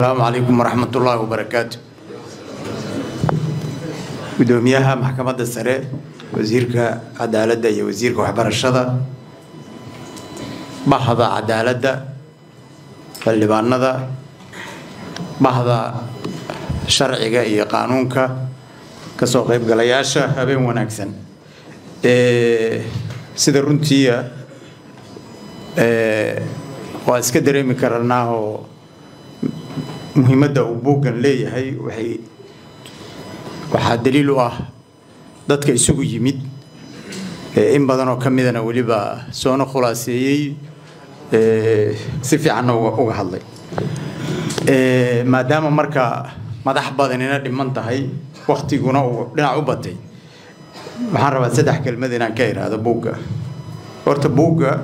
asalaamu calaykum waraxmat ullaahi wabarakaatu gudoomiyaha maxkamadda sare wasiirka cadaaladda iyo wasiirka waxbarashada bahda cadaaladda xildhibaanada bahda sharciga iyo qaanuunka kasoo qaybgalayaasha habeen wanaagsan sida runtiia waa iska dareemi karanaa oo muhiimadda uu buuggan leeyahay waxay waxaa daliil u ah dadka isugu yimid in badan oo ka midana weliba soona khulaaseeyey si fiicanna uga hadlay maadaama marka madax badanina dhiman tahay waktiguna uu dhinac u batay waxaan rabaa saddex kelmad inaan ka iraahdo buugga horta buugga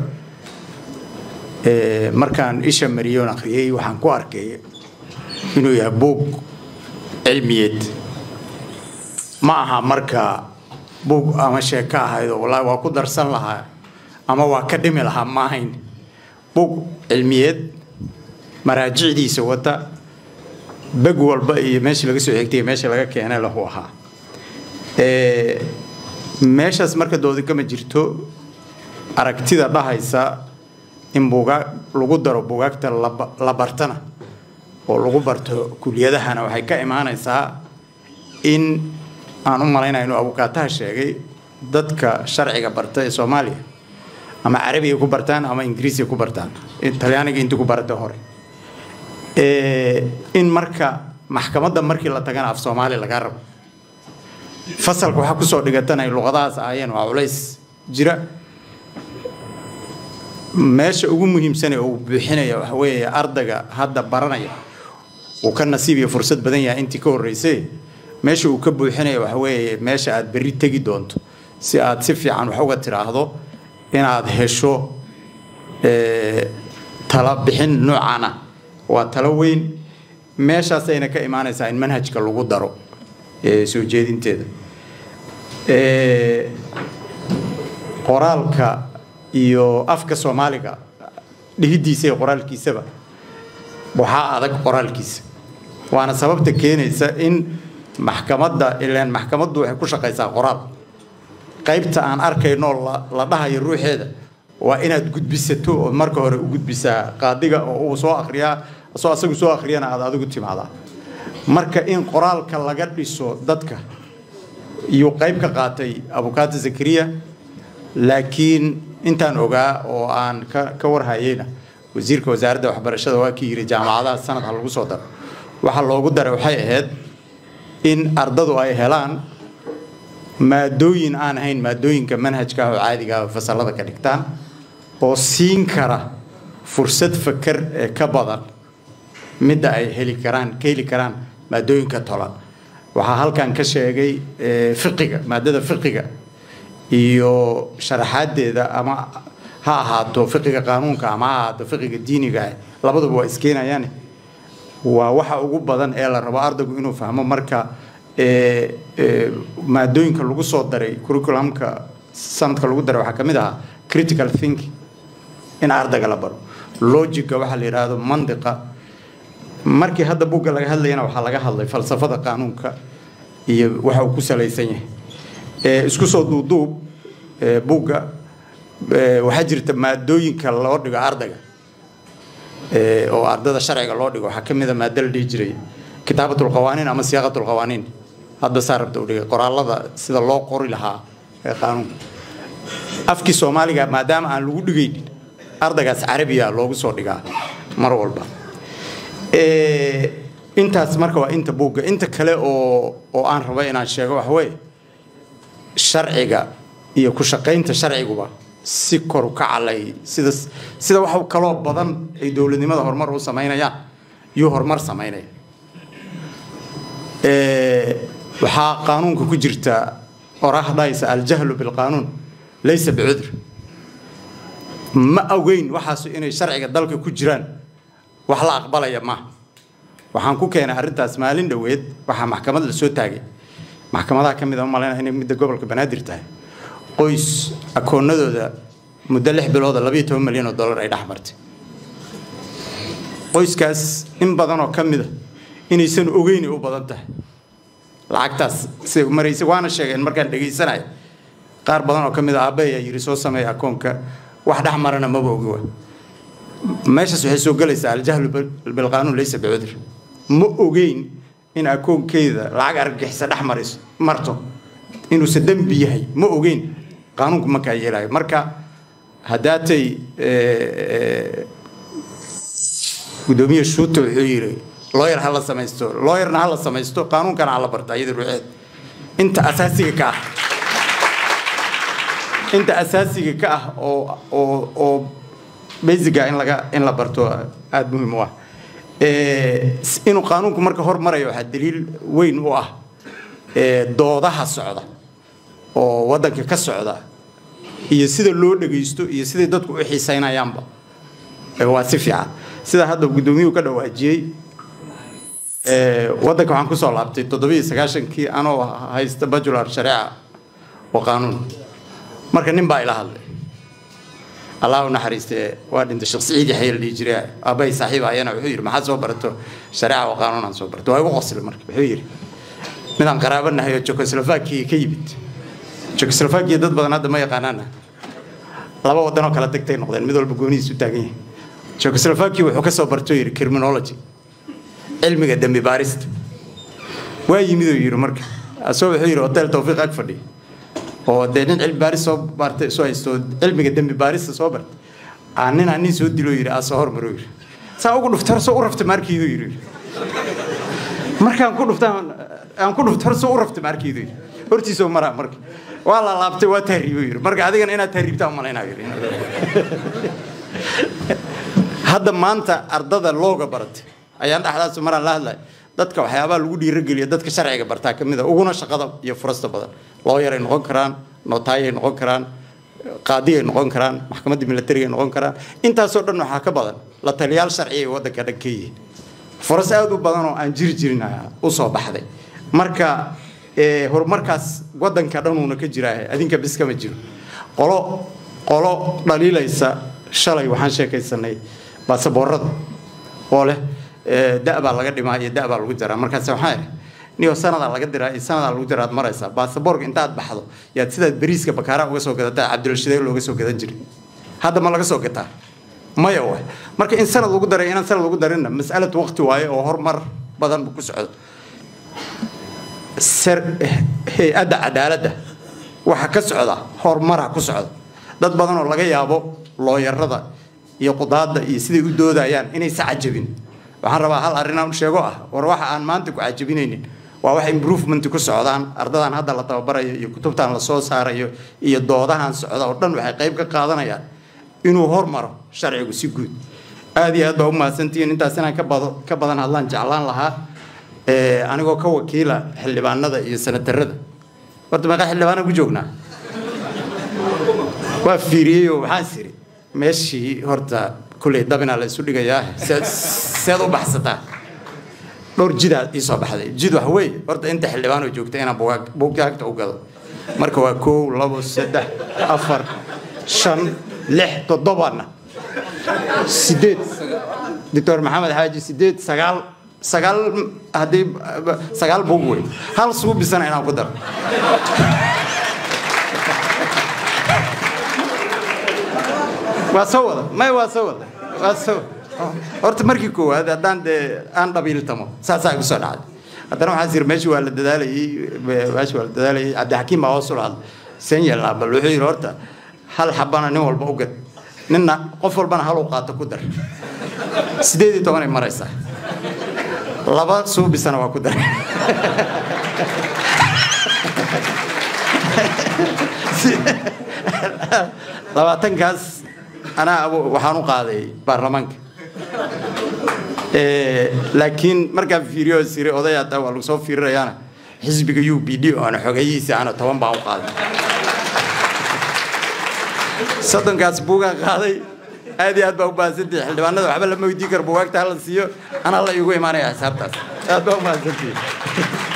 markaan isha mariyoon akhriyey waxaan ku arkay inuu yahay buug cilmiyeed ma aha marka buug ama sheeko ahayd oo wallaahi waa ku darsan lahaa ama waa ka dhimi lahaa ma ahayn buug cilmiyeed maraajicdiisa wata beg walba iyo meesha laga soo xigtay meesha laga keenay lahu ahaa meeshaas marka doodi kama jirto aragtida dhahaysa in buugaag lagu daro buugaagta la bartana oo lagu barto kuliyadahana waxay ka imaanaysaa in aan u malaynaya inuu abukaataha sheegay dadka sharciga barta ee soomaaliya ama carabiga ku bartaan ama ingiriisiga ku bartaan talyaaniga intii ku barata hore in marka maxkamadda markii la tagana af soomaali lagaa rabo fasalka waxaa kusoo dhigatan ay luqadahaas ahaayeen waa culays jira meesha ugu muhiimsane uu buuxinaya waxa weeye ardayga hadda baranaya uu ka nasiib iyo fursad badan yahay intii ka horreysay meesha uu ka buuxinaya waxa weeye meesha aad berri tegi doonto si aad si fiican wax uga tiraahdo inaad hesho tala bixin noocan ah waa talo weyn meeshaasayna ka imaanaysaa in manhajka lagu daro soo jeedinteeda qoraalka iyo afka soomaaliga dhihidiisa iyo qoraalkiisaba waxaa adag qoraalkiisa waana sababta keenaysa in maxkamadda ilaan maxkamaddu waxay ku shaqaysaa qoraal qaybta aan arkayno la dhahayo ruuxeeda waa inaad gudbisato oo marka hore u gudbisaa qaadiga oo uu soo akriyaa soo asagu soo akhriyana aad adigu timaadaa marka in qoraalka laga dhiso dadka iyo qayb ka qaatay abukaata zakariya laakiin intaan ogaa oo aan ka warhayeyna wasiirka wasaaradda waxbarashada waa kii yidhi jaamacadaha sanadka lagu soo daro waxaa loogu daray waxay ahayd in ardadu ay helaan maadooyin aan ahayn maadooyinka manhajka ah oo caadiga ah oo fasalada ka dhigtaan oo siin kara fursad fakar ee ka badan midda ay heli karaan ka heli karaan maadooyinka tolan waxaa halkan ka sheegay fiqiga maadada fiqiga iyo sharaxaadeeda ama ha ahaato fiqiga qaanuunka ama ha ahaato fiqiga diiniga labaduba waa iskeenayaan waa waxa ugu badan ee la rabo ardaygu inuu fahmo marka maadooyinka lagu soo daray curriculumka sanadka lagu daray waxaa ka mid ahaa critical thinking in ardayga la baro logica waxaa la yidhaahdo mandiqa markii hadda buugga laga hadlayana waxaa laga hadlay falsafada qaanuunka iyo waxa uu ku salaysan yahay isku soo duuduub buugga waxaa jirta maadooyinka loo dhigo ardayga oo ardada sharciga loo dhigo waxaa ka mid a maado la dhihi jiray kitaabatul qawaaniin ama siyaaqatul qawaaniin hadda saa rabta u dhigay qoraalada sida loo qori lahaa ee qaanuunka afkii soomaaliga maadaama aan lagu dhigaynin ardaygaas carabiya loogu soo dhigaa mar walba intaas marka waa inta buugga inta kale oo oo aan rabo inaan sheego waxa weeye sharciga iyo ku shaqaynta sharciguba si koru ka calay sida sida wax kaloo badan ay dowladnimada horumar u samaynayaan yuu horumar samaynaya waxaa qaanuunka ku jirta oraah dhahaysa aljahlu bilqaanuun laysa bicudr ma ogeyn waxaasu inay sharciga dalka ku jiraan wax la aqbalaya maaha waxaan ku keenay arrintaas maalin dhoweed waxaa maxkamad la soo taagay maxkamadaha ka mid a malaynaya inay midda gobolka banaadir tahay qoys akoonadooda muddo lix bilooda labayo toban milyan oo dollar ay dhex martay qoyskaas in badan oo ka mid a inaysan ogeyn u badan tahay lacagtaas siday u maraysa waana sheegeen markaan dhegaysanaya qaar badan oo ka mid a aabbe ayaa yidhi soo sameeya akoonka wax dhex marana maba ogi wa meeshaas waxay soo gelaysaa aljahlu bilqaanuun laysa bicudur ma ogeyn in akoonkeeda lacag argagixisa dhex marayso marto inuusan dembi yahay ma ogeyn qaanuunku markaa yeelayo marka haddaatay gudoomiye shuuta wuxuu yidhi looyar ha la samaysto looyarna ha la samaysto qaanuunkana ha la barta iyada ruuxeed inta asaasiga ka ah inta asaasiga ka ah oo oo oo basiga in laga in la barto aada muhiim u ah inuu qaanuunku marka hormarayo waxaa daliil weyn u ah doodaha socda oo waddanka ka socda iyo sida loo dhagaysto iyo siday dadku u xiisaynayaanba waa si fiican sida hadda guddoomiyuhu ka dhawaajiyey waddanka waxaan kusoo laabtay toddobiyo sagaashankii anoo haysta bajular shareeca oo qaanuun marka nin baa ila hadlay allah u naxariiste waa dhintay sheekh siciid yaxya la dhihi jiray aabbahay saaxiib ayana wuxuu yidhi maxaad soo barato shareeca oo qaanuun aan soo barto waa igu qoslay marka wuxuu yidhi midaan qaraabo nahay oo jekoslovakia ka yimid jekoslovakia dad badan hadda ma yaqaanaana laba waddan oo kala tagtay noqdeen mid walba goonihiis u taagan yahay jekoslovakia wuxuu ka soo barto yidhi criminology cilmiga dembi baarista waa yimid oo yidhi marka asoo wuxuu yidhi hotel tawfiiq ag fadhiya oo dee nin cilmi baaris soo bartay soo haysto cilmiga dembi baarista soo bartay aa nin aa nin soo dilo yidhi aa soo hormaro yidhi saa ugu dhuftar soo u rafta maarkiidu yidhi markaan ku dhuftaan aan ku dhuftar soo u rafta maarkiidu yidhi hortiisoo maraa marka waa la laabtay waa tahriibo yidhi marka adigana inaad tahriibtaa umalaynaa yidhi hadda maanta ardada looga baratay ayaan dhexdaas maraan la hadlay dadka waxyaabaha lagu dhiirogeliya dadka sharciga bartaa ka mid a uguna shaqada iyo furasta badan looyaray noqon karaan nootaayay noqon karaan qaadiyay noqon karaan maxkamadda milatarigay noqon karaan intaasoo dhan waxaa ka badan la taliyaal sharci ay waddanka dhan ka yihiin furas aada u badan oo aan jiri jirin u soo baxday marka horumarkaas waddanka dhanuuna ka jiraa adinka bis kama jiro qolo qolo dhaliilaysa shalay waxaan sheekaysanay baasaboorada oo leh da baa laga dhimaa iyo da baa lagu jaraa markaas waxaa idhi niyo sanadaa laga diraa iyo sanadaa lagu diraa aad maraysaa baasaboorka intaad baxdo yaad sidaad bariiska bakaara uga soo gadataa cabdilashidee looga soo gadan jiray hadda ma laga soo gataa maya waay marka in sanad lagu daray inaan sanad lagu darinna mas'alad waqti waaye oo horumar badan ku socdo hay-adda cadaaladda waxa ka socda horumaraa ku socda dad badan oo laga yaabo looyarada iyo qudaadda iyo siday u doodayaan inaysa cajabin waxaan rabaa hal arrinaan u sheego ah war waxa aan maanta ku cajabinaynin waa wax improvement ku socdaan ardadan hadda la tababarayo iyo kutubtan la soo saarayo iyo doodahan socda oo dhan waxay qayb ka qaadanayaan inuu hormaro sharcigu si guud aad iyo aad baa u mahadsantihiin intaas inaan ka bado ka badan hadlaan jeclaan lahaa anigoo ka wakiila xildhibaanada iyo sanatarada horta meeqa xildhibaana ku joognaa waa fiiriyey oo waxaan siri meeshii horta kulley dabinaa la isu dhigayaa seed u baxsataa dhowr jidaa ii soo baxday jid wax weeye horta inta xildhibaan oo joogta inaan bugaag bugaagta u gado marka waa kow labo saddex afar shan lix toddobana sideed doctor maxamed xaaji sideed sagaal sagaal haddii sagaal bug wey hal suubisana inaan ku daro waa soo wada may waa soo wada waa soo horta markii koowaad haddaan dee aan dhabiiltamo saasaa igu soo dhacday haddana waxaan siri meeshii waa la dadaalayey meeshii waa la dadaalayey cabdixakiim baa hoos u lahadlay seen yeelnaa bal wuxuu yidhi horta hal xabana nin walba u gad ninna qof walbana hal uu qaato ku dar sideed iyo tobanay maraysaa laba suubisana waa ku dar labaatankaas anaa waxaan u qaaday baarlamaanka laakiin markaan fiiriyo siri oday hadda waa lagu soo fiirinayaana xisbiga u b d oona xogeyihiisa ana toban baan u qaaday soddonkaas buugaan qaaday aad iyo aad baa u mahadsantihi xildhibaanada waxba lama weydiin karo bugaagta hala siiyo anaa la iigu imaanaya xisaabtaas aad baa u mahadsantihi